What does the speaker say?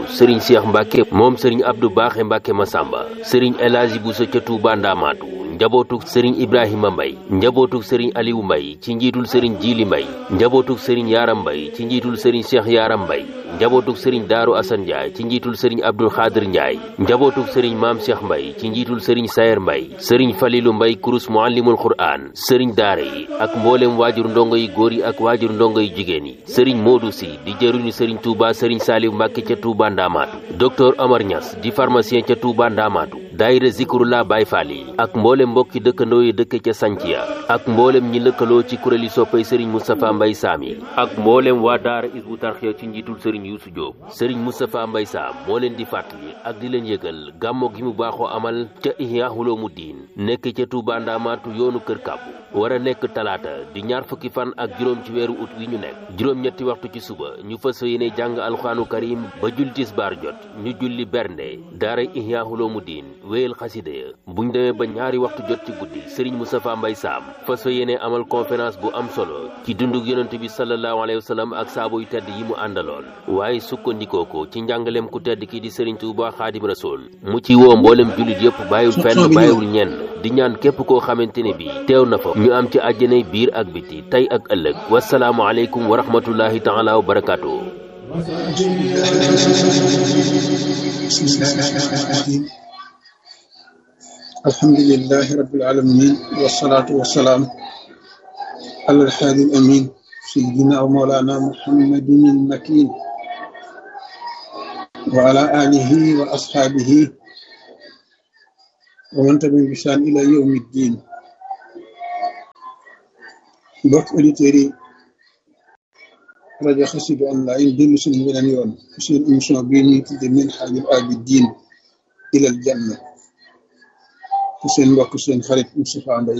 sëriñ Cheikh Mbacke moom sëriñ Abdou Baaxe Mbacke Masamba sëriñ El Hadji Bousso ca Touba Ndamaatu njabootuk sëriñ Ibrahima Mbay njabootuk sëriñ Aliou Mbay ci njiitul sëriñ Jili Mbay njabootuk sëriñ Yaaram Mbay ci njiitul sëriñ Cheikh Yaaram Mbay njabootuk sëriñ Daaru Asan Njaay ci njiitul sëriñ Abdul Xaadir Njaay njabootuk sëriñ Maam Cheikh Mbay ci njiitul sëriñ Sayer Mbay sëriñ Falilu Mbay kurus muallimul Qur'aan sëriñ daara yi ak mboolem waajur ndongo yi góor yi ak waajur ndongo yi jigéen yi sëriñ Moodu Si di jëruñu sëriñ Touba sëriñ Saaliw Mbàkke ca Touba Ndaamaatu docteur Omar Niass di pharmacien ca Touba Ndaamaatu daayira Zikrullah Baay Faal yi ak mboolem mbokki dëkkandoo yi dëkk ca Sanciya ak mboolem ñi lëkkaloo ci kuréeli soppay sëriñ Moustapha Mbay Saam yi ak mboolem waa daara Isbu Tarxiya ci njiitul sëriñ Yuusu Jóob sëriñ Moustapha Mbay Saam moo leen di fàttali ak di leen yëgal gàmmo gi mu baaxoo amal ca Ihya Ulumuddin nekk ca Touba Ndaamaatu yoonu kër kàbbu war a nekk talaata di ñaar fukki fan ak juróom ci weeru ut wi ñu nekk juróom-ñetti waxtu ci suba ñu fas yéene jàng alxuraanu karim ba julli tisbaar jot ñu julli bernde daara Ihya Ulumuddin wéyal xasida ya buñ demee ba ñaari waxtu jot ci guddi sëriñ Moustapha Mbay Saam fas yéene amal conférence bu am solo ci dundug yonent bi sallallahu alayhi wa sallam ak saabo yu tedd yi mu àndaloon waaye sukkandikoo ko ci njàngaleem ku tedd ki di sëriñ Tuuba Xaadim Rasul mu ci woo mboolem jullit yëpp bàyyiwul fenn bàyyiwul ñenn di ñaan képp koo xamante ne bi teew na fa ñu am ci àjjanay biir ak biti tey ak ëllëg wasalaamu aleykum wa rahmatullahi taala wa barakaatu alhamdulilahi rabbil alamin wasalaatu wasalaam ala alhaadi al amin sayidina wa mawlana muhammadin al makin wa ala alihi wa ashaabihi wa man tabi'ahum bi ihsaan ila yawmi ddin mbokk auditeurs yi rajo Xassida online dellu suñu beneen yoon seen émission bii ñuy tudde Minhajul Abidin ilal Janna te seen mbokk seen xarit Moustapha Mbaye